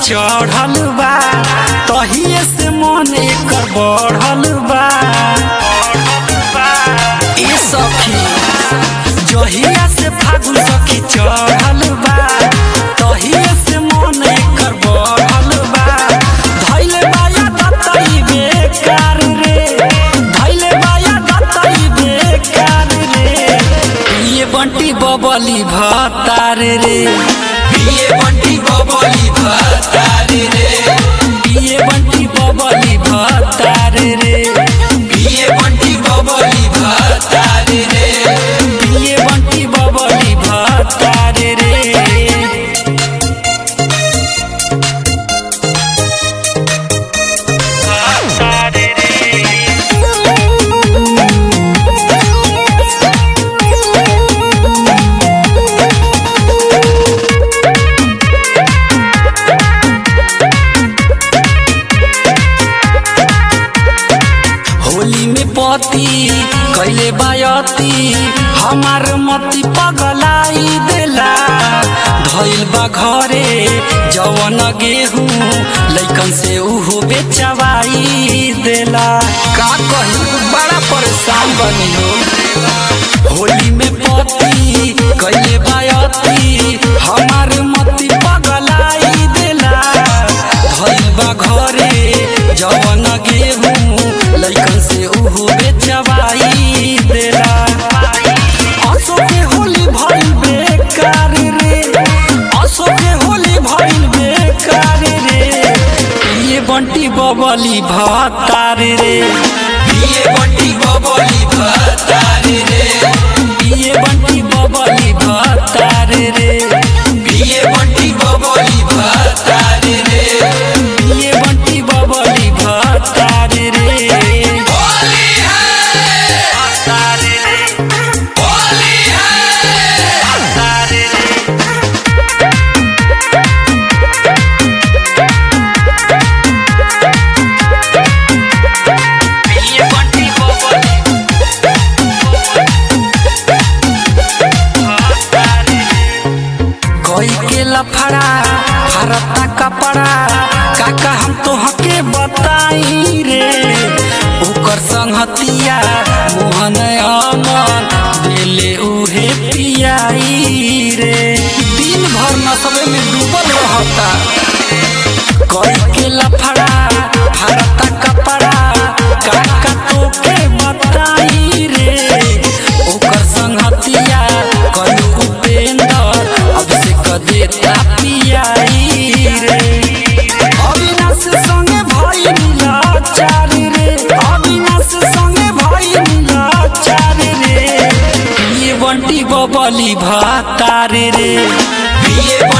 चढ़ल बा तहिए से मन एकर बढ़ल बा ए सखी जहिया से फागुन सखी चढ़ल बा तहिए से मन एकर बढ़ल बा धैले बाया दतई बेकार रे धैले बाया दतई बेकार रे ये बंटी बबली भतार रे पिए बंटी बबली भतारी रे ये बंटी बबली भतार रे पिए बंटी बबली भतारी रे ये बंटी बबली भतार रे होली में पति कैले बायती हमार मती पगलाई देला धइल बा घरे जवन गेहूं लइकन से उहो बेचवाई देला का कही बड़ा परेशान बनी हो होली में पति कैले बायती हमार मती पगलाई देला धइल बा घरे जवन गेहूं लइकन से उहो बेचवाई देला असो के होली भइल बेकार रे असो के होली भइल बेकार रे ये बंटी बबली भतार रे पिए बंटी बबली भतारी रे ये बंटी बबली भतार रे पिए बंटी बबली भतारी रे ये बंटी बबली भतार रे होली है भतार रे होली है भतार रे ये बंटी बबली भतार रे कोई के लफड़ा फरता कपड़ा काका हम तोहके बताई रे ओकर संगतिया मोहन अमन देले उहे पियाई रे दिन भर नशबे में डूबल रहता कोई के लफड़ा फरता कपड़ा काका तोके बताई रे ओकर संगतिया कलू उपेंद्र अब से कदेता पियाई रे अविनाश संगे भाई मिला चार रे अविनाश संगे भाई मिला चार रे ये बंटी बबली भातार रे पिए